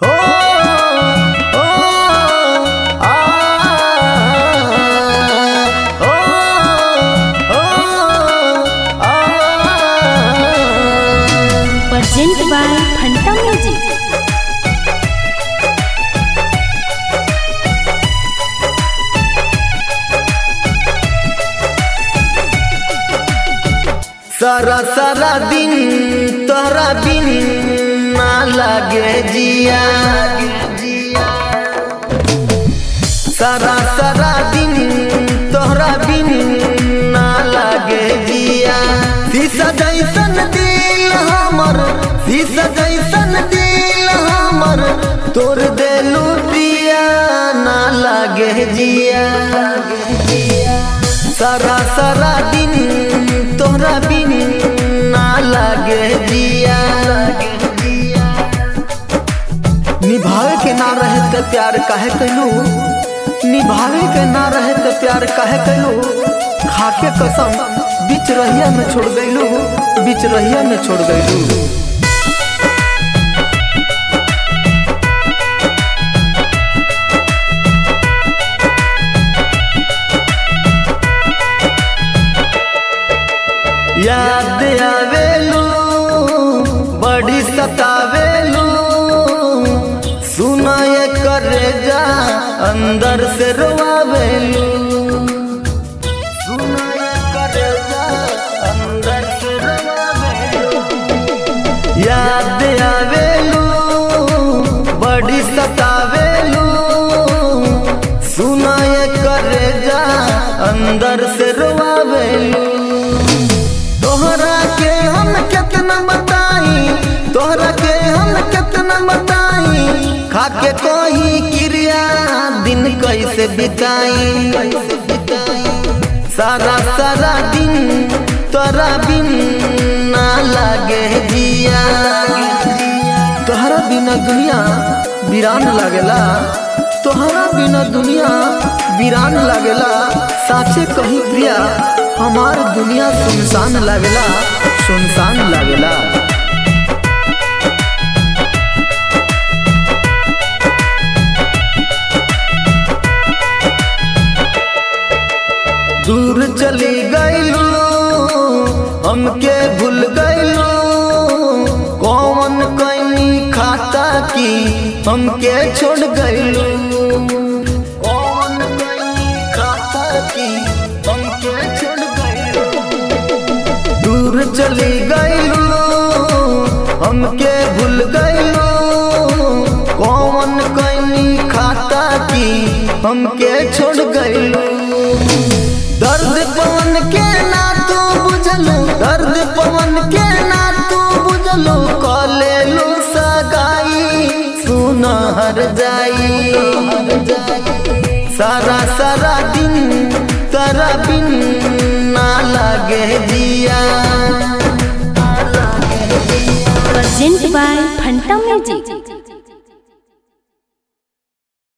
सारा सारा दिन तोहरा बिन ना लागे जिया सारा सारा दिन तोहरा बिन ना लागे जिया शीशा जैसन दिल हमर शीशा जैसन दिल हमर तोर देलू पिया ना लागे जिया सारा सारा दिन तोहरा बिन ना लागे जिया निभावे के ना रहे तो प्यार काहे कैलू निभावे के ना रहे तो प्यार काहे कैलू खाके कसम बीच रहिया में छोड़ गईलू बीच रहिया में छोड़ गईलू याद आवेलू बड़ी सतावेलू सुनाय करे जा अंदर से रोआवेलू सुनाय करे जा अंदर से रोआवेलू याद आवेलू बड़ी सतावेलू सुनाय करे जा अंदर से रोआवेलू तोहरा के हम कितना बताई तोहरा के हम कितना बताई खाके कोई क्रिया दिन कैसे बिताई सारा सारा दिन तोरा बिन ना लागे जिया तोहरा बिना दुनिया वीरान लागेला तोहरा बिना दुनिया वीरान लागेला साचे कही प्रिया हमार दुनिया सुनसान लागेला सुनसान लागेला दूर चली गईलू हमके भूल गईलू कौन कहीं खाता की हमके छोड़ गईलू कौन कहीं खाता की हमके छोड़ गईलू दूर चली गईलू हमके भूल गईलू कौन कहीं खाता की हमके छोड़ गईलू दर्द पवन के ना तू बुझलू दर्द पवन के ना तू बुझलू कलेलू सगाई सुन हर जाई सारा सारा दिन तारा बिन ना लागे जिया presented by Phanta Music.